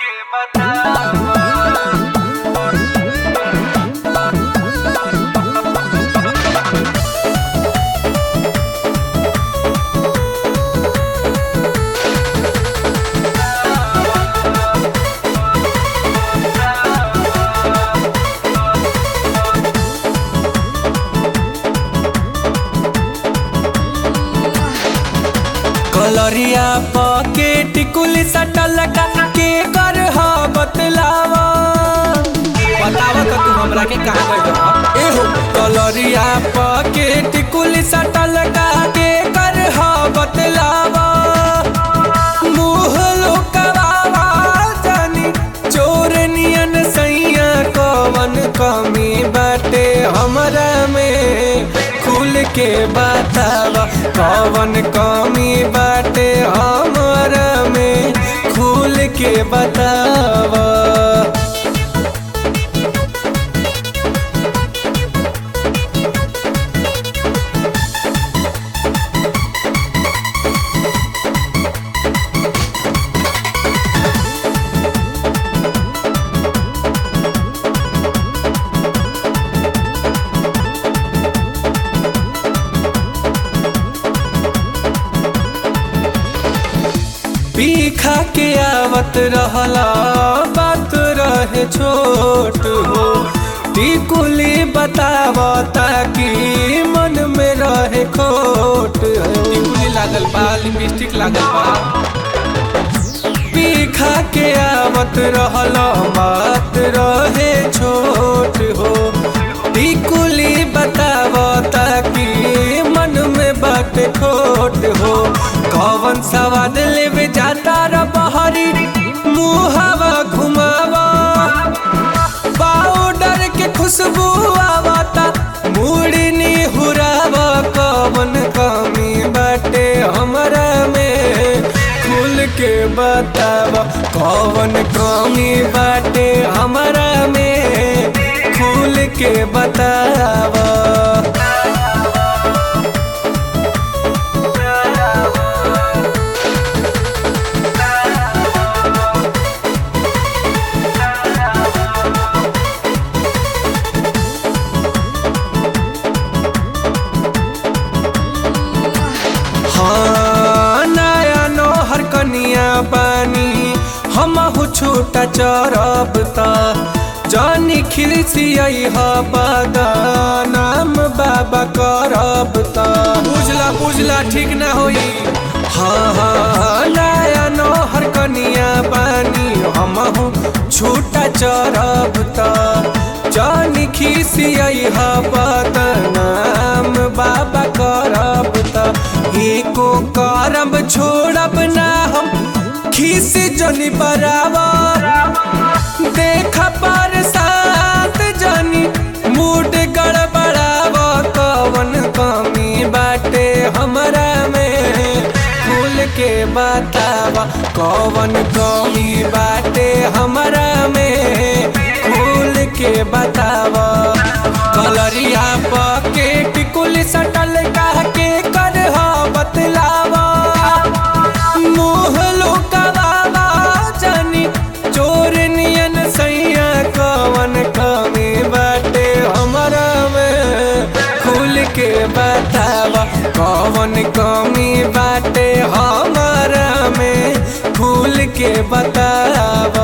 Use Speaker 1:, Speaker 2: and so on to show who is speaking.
Speaker 1: कलरिया पके टिकुली सटल के कर ह बतलावा
Speaker 2: बतावा तो तू हमरा के कहा गइल रह
Speaker 1: एहो कलरिया पके टिकुली सटल के कर ह बतलावा मुँह लुकवावा जानी चोर नियन सैया कवन कमी बाटे हमरा में खुल के बतावा कवन कमी बाटे हमरा में खुल के बतावा पीखा के आवत रहला बात रहे छोट हो टिकुली बतावता कि मन में रहे खोट हो
Speaker 2: टिकुली लागल बा लिपस्टिक लागल बा
Speaker 1: पीखा के आवत रहला बात रहे छोट हो टिकुली बतावता कि मन में बात खोट हो कौन सवाद लेवे जाता र बहरी मुहावा घुमावा पाउडर के खुशबू आवता मुड़नी हुरावा कवन कमी बाटे हमरा में खुल के बतावा कवन कमी बाटे हमरा में खुल के बतावा हाँ नया नोहर कनिया बानी हमहु छोटा चरब त जानी खिलसियई ह बदनाम बाबा करब त
Speaker 2: बुझला बुझला ठीक ना होई
Speaker 1: हाँ हाँ नया नोहर कनिया बानी हमहु छोटा चरब त जानी खिसियई ह बदनाम बाबा करब त एको करब छोड़ब ना हम खिस जनी बराबर देख पर साथ जनी मूड गड़बड़ाव कवन कमी बाटे हमरा में खुल के बतावा कवन कमी बाटे हमरा में खुल के बतावा कलरिया पके टिकुल सटल कह के कर ह बतलावा मुँह लुकवावा जानी चोर नियन सैया कवन कमी बाटे हमरा में खुल के बतावा कवन कमी बाटे हमरा में खुल के बतावा